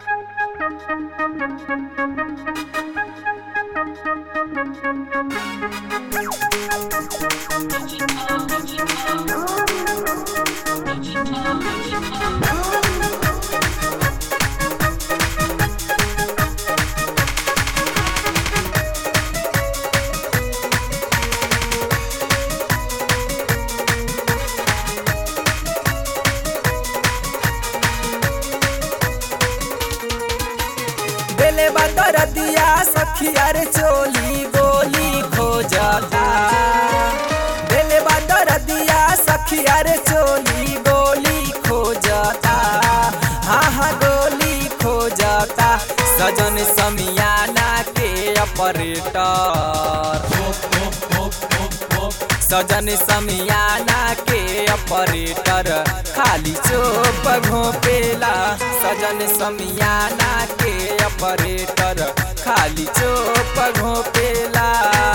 बेले बदर दिया सखिया रे चोली गोली खोजता बेले बदर दिया सखिया रे चोली गोली खोजता हाँ हाँ गोली खोजता सजन समियाना के ऑपरेटर सजन समियाना के ऑपरेटर खाली चोप घोपेला सजन समियाना के ऑपरेटर खाली चोप घोपेला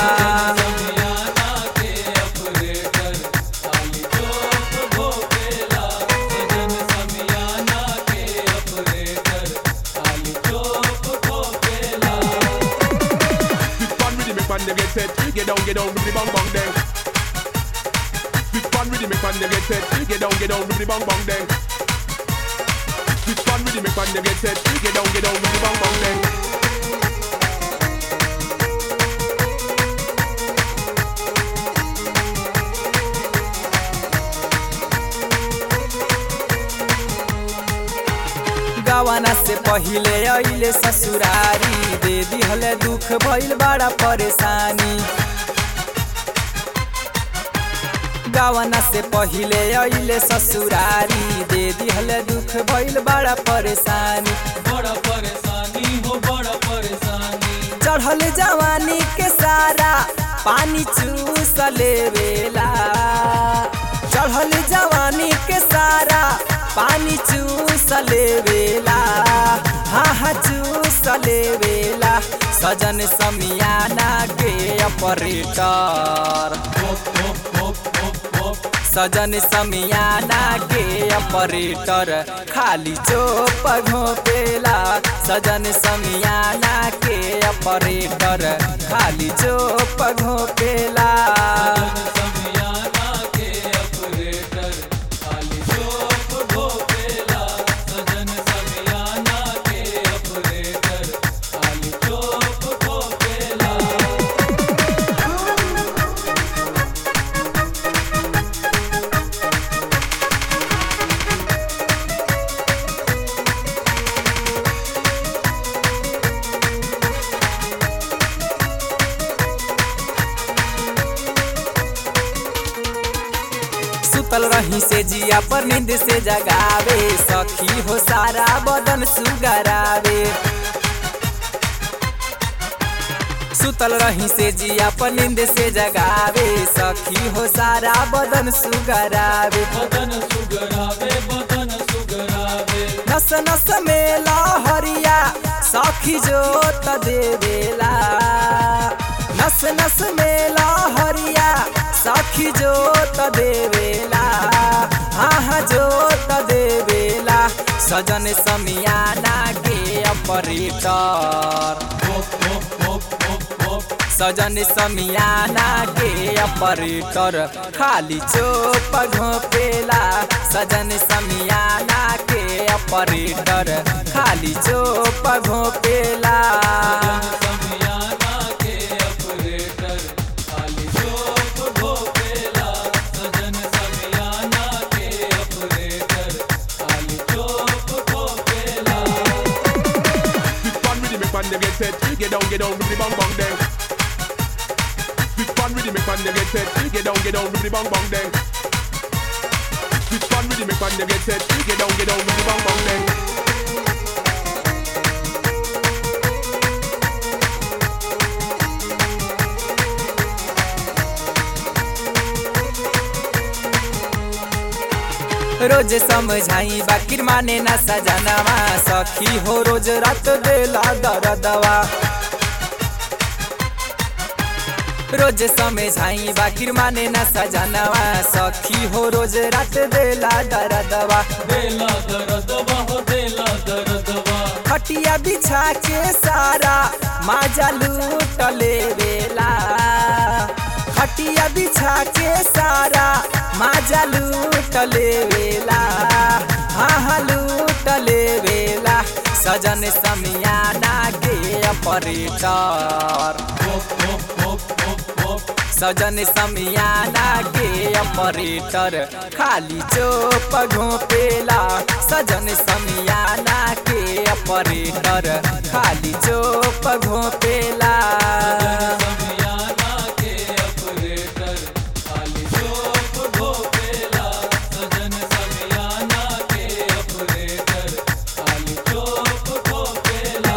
This one really make man they get set. Get down, get down, with the bang bang then. This one really make man they get set. Get down, get down, with the bang bang then. This one really make man they get set. Get down, get down, with the bang bang then. गवाना से पहिले अइले ससुरारी दे दिहले दुख भइल बड़ा परेशानी गवाना से पहिले अइले ससुरारी दे दिहले दुख भइल बड़ा परेशानी बड़ा परेशानी हो बड़ा परेशानी चढ़ल जवानी के सारा पानी चूस लेवेला चढ़ल जवानी के सारा पानी चूस लेवेला हाँ हाँ चूस लेवेला सजन समियाना के ऑपरेटर सजन समियाना के ऑपरेटर खाली चोप घोपेला सजन समियाना के ऑपरेटर खाली चोप घोपेला समियाना के ऑपरेटर खाली चोप घोपेला सजन समियाना के ऑपरेटर खाली चोप घोपेला सुतल रही से जिया पर नींद से जगावे सखी हो सारा बदन सुगरावे सुतल रही से जिया पर नींद से जगावे सखी हो सारा बदन सुगरावे बदन सुगरावे बदन सुगरावे नस नस में लहरिया सखी जोत देवेला नस नस में लहरिया सखी जोत देवेला हाँ हाँ जोत देवेला सजन समियाना के ऑपरेटर सजन समियाना के ऑपरेटर खाली चोप घोपेला सजन समियाना के ऑपरेटर खाली चोप घोपेला समियाना के ऑपरेटर खाली चोप घोपेला सजन समियाना के ऑपरेटर खाली चोप घोपेला This one really make man they get set. Get down, get down, with the bang bang then. This one really make man they get set. Get down, get down, with the bang bang then. This one really make man they get set. Get down, get down, with the bang bang then. रोज समझाई बाकिर माने ना सजनवा सखी हो रोज रात देला दरदवा रोज समझाई बाकिर माने ना सजनवा सखी हो रोज रात देला दरदवा देला दर्दवा हो देला दर्दवा खट बिछा के सारा माजा लूट लेवेला खटिया बिछा के सारा माजा लूट लेवेला हाँ हाँ लूट लेवेला सजन समियाना के ऑपरेटर सजन समियाना के ऑपरेटर खाली चोप घोपेला सजन समियाना के ऑपरेटर खाली चोप घोपेला समियाना के ऑपरेटर खाली चोप ढोपेला सजन समियाना के ऑपरेटर खाली चोप ढोपेला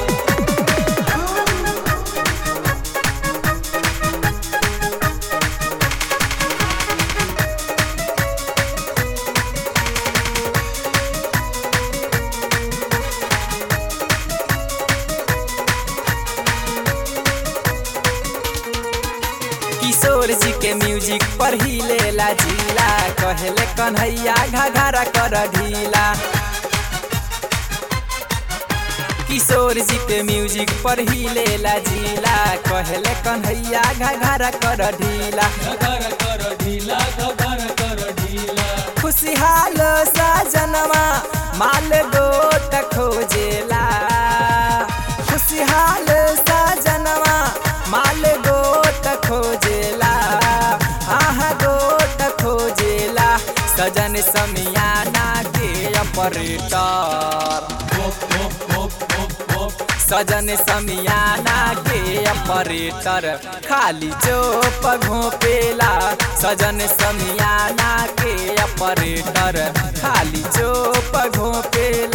किशोर जी के म्यूजिक पर ही लेला जिला कहले कन्हैया घाघरा कर ढीला किशोर जी के म्यूजिक पर ही लेला जिला कहले कन्हैया घाघरा कर ढीला घगर कर ढीला घगर कर ढीला खुशहाल साजनमा माल गोट खोजेला खुशहाल साजनमा माल गोट खोजेला आहा गोट खोजेला सजन समियाना के ऑपरेटर सजन समियाना के ऑपरेटर खाली चोप घोपेला सजन समियाना के ऑपरेटर खाली चोप घोपेला